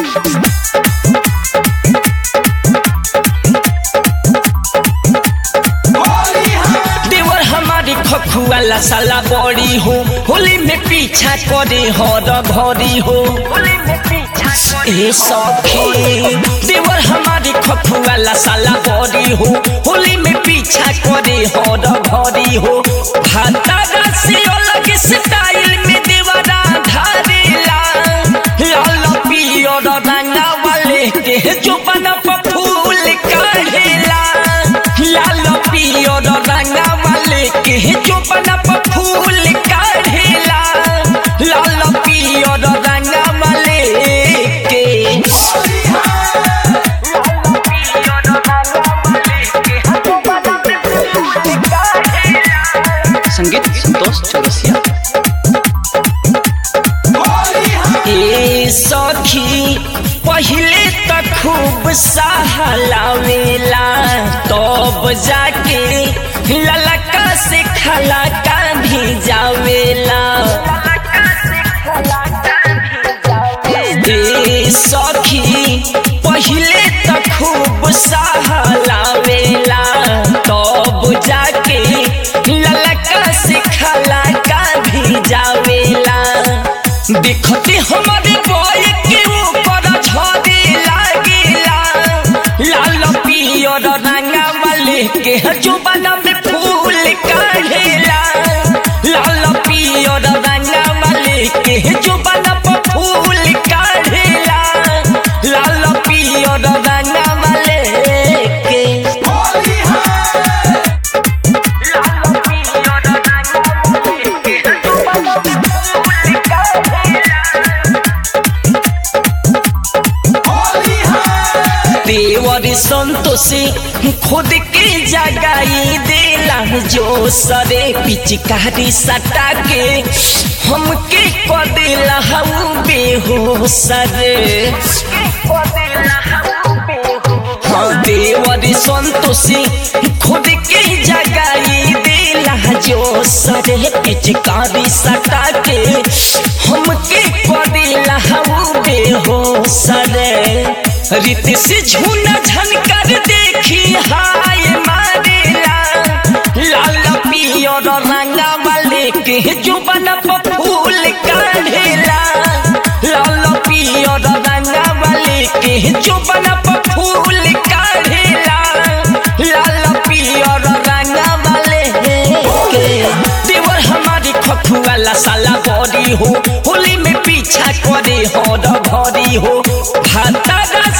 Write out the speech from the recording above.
देवर हमारी खखुआला साला बड़ी हो होली में पीछा करे हर घड़ी हो ए सखी देवर हमारी खखुआला साला बड़ी हो होली में पीछा करे हर घड़ी हो भातारा से अलग स्टाइल में देवरा धारेला लाल पियर रंगा वाले के जो बना फूल काढ़ेला लाल पियर रंगा वाले के जो बना फूल काढ़ेला लाल पियर रंगा वाले के संगीत संतोष चौरसिया ए सखी पहले त खूब सहलावेला तब जाके ललका से खलका भी जावेला ए सखी पहले त खूब सहलावेला तब जाके ललका से खलका भी जावेला देखते हमारे बॉय के ऊपर झड़े लागेला लाल पियर रंगा वाले के जुबाना में फूल काढ़ेला लाल पियर रंगा वाले के जुबाना पर फूल काढ़ेला लाल पियर रंगा वाले के देवर संतोषी खुद के जगाई देला जो सरे पिचकारी सटा के हमके क देला हम बेहोश रे हाँ देवर संतोषी खुद के जगाई देला जो सरे पिचकारी सटा के हमके क देला हम बेहोश रे रीत से झूना झनकर देखी हाय मारेला लाल पियर रंगा वाले के जुबन पर फूल काढ़ेला लाल पियर रंगा वाले के जुबन पर फूल काढ़ेला लाल पियर रंगा वाले के देवर हमारी खखुआला साला बड़ी हो होली में पीछा करे हर घड़ी हो भातारा